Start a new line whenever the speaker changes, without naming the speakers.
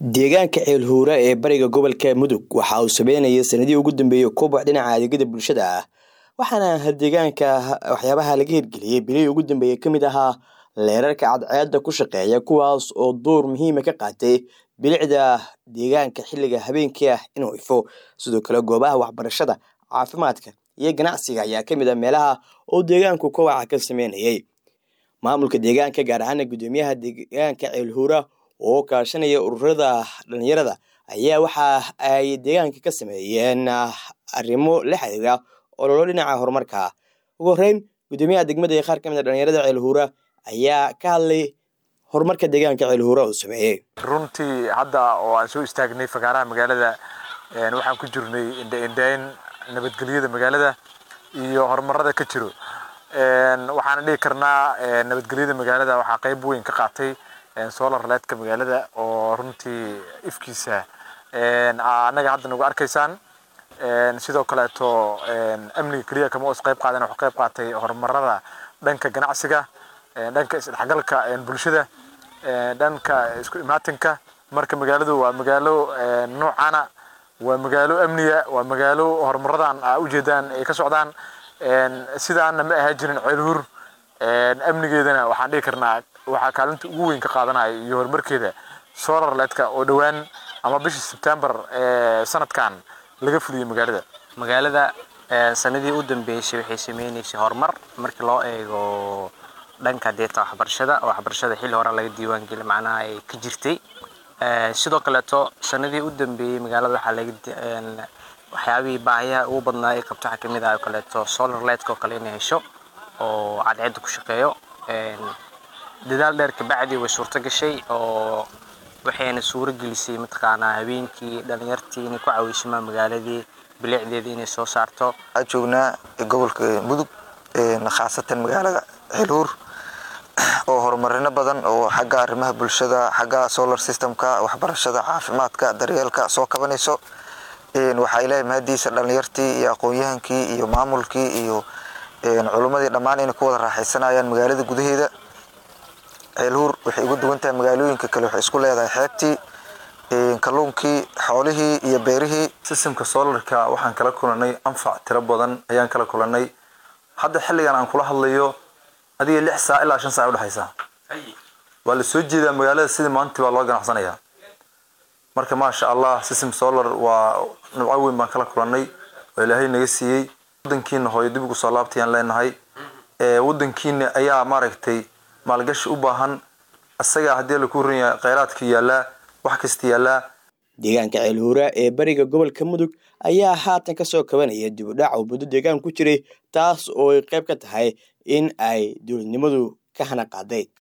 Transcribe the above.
deegaanka ceelhuura ee bariga gobolka mudug waxa uu sameynayay sanadihii ugu dambeeyey koboc dhinaca adeegyada bulshada ah waxaana deegaanka waxyaabaha laga hirgeliyey bilihii ugu dambeeyey ka mid ahaa leerarka cadceedda ku shaqeeya kuwaas oo door muhiima ka qaatay bilicda deegaanka xilliga habeenkii ah inuu ifo sidoo kale goobaha waxbarashada caafimaadka iyo ganacsiga ayaa ka mid a meelaha oo deegaanku kowaca ka sameynayay maamulka deegaanka gaar ahaana guddoomiyaha deegaanka ceelhuura oo kaashanaya ururada dhalinyarada ayaa waxa ay deegaanka ka sameeyeen arrimo la xiriira ololo dhinaca horumarka ugu horeyn guddoomiyaha degmada iyo qaar ka mid a dhalinyarada ceelhuura ayaa ka hadlay horumarka deegaanka ceelhuura uu sameeyey
runtii hadda oo aan soo istaagnay fagaaraha magaalada waxaan ku jirnay indhaindhayn nabadgelyada magaalada iyo horumarada ka jiro waxaana dhihi karnaa nabadgelyada magaalada waxaa qayb weyn ka qaatay solar leedka magaalada oo runtii ifkiisa annaga hadda nagu arkaysaan sidoo kaleeto amniga keliya kama us qayb qaadan wuxuu qayb qaatay horumarada dhanka ganacsiga dhanka isdhexgalka bulshada dhanka isku imaatinka marka magaaladu waa magaalo noocana waa magaalo amniga waa magaalo horumaradan aa ujeedaan ay ka socdaan sidaana ma ahaa jirin ceelhur amnigeedana waxaan dhihi karnaa waxaa kaalinta ugu weyn ka qaadanaya iyo horumarkeeda solar leedka oo dhowaan ama bishii sebtembar sanadkan laga fuliyey magaalada
magaalada sanadii u dambeysay waxay sameyneysay horumar markii loo eego dhanka deeta waxbarashada oo waxbarashada xilli hore laga diiwaangeli macnaha ay ka jirtay sidoo kaleeto sanadii u dambeeyey magaalada waxaa laga waxyaabihii baahiyaha ugu badnaa ay qabto waxaa kamid ah oo kaleeto solar lightka oo kale inay hesho oo cadceedda ku shaqeeyo dadaal dheer kabacdi way suurto gashay oo waxayna suuro gelisay mataqaanaa habeenkii dhalinyartii inay ku caweysamaan magaaladii bilicdeeda inay soo saarto
waxaa joognaa gobolka mudug khaasatan magaalada ceelhuur oo horumarino badan oo xagga arrimaha bulshada xagga solar systemka waxbarashada caafimaadka daryeelka soo kabanayso waxaa ilaahay mahadiisa dhalinyartii iyo aqoon-yahankii iyo maamulkii iyo culummadii dhammaan inay ku wada raaxaysanayaan magaalada gudaheeda ceelhuur waxay ugu duwan tahay magaalooyinka kale waxay isku leedahay xeebtii kalluunkii xoolihii iyo beerihii
sistemka solarka waxaan kala kulanay anfac tiro badan ayaan kala kulanay hadda xilligan aan kula hadlayo adiga lix saac ilaa shan saac udhexaysa waa la soo jeedaa magaalada sidii maantii baa loo ganacsanayaa marka maasha allah system solar waa nabco weyn baan kala kulanay oo ilaahay naga siiyey wadankiina hooyo dib ugu soo laabtayaan leenahay wadankiina ayaa maaragtay maalgashi u baahan isagaa haddii laku ran yahay kheyraadka yaallaa wax kasta yaallaa
deegaanka ceelhuura ee bariga gobolka mudug ayaa haatan kasoo kabanaya dib u dhac uu muddo deegaan ku jiray taas oo ay qayb ka tahay in ay dowladnimadu ka hana qaaday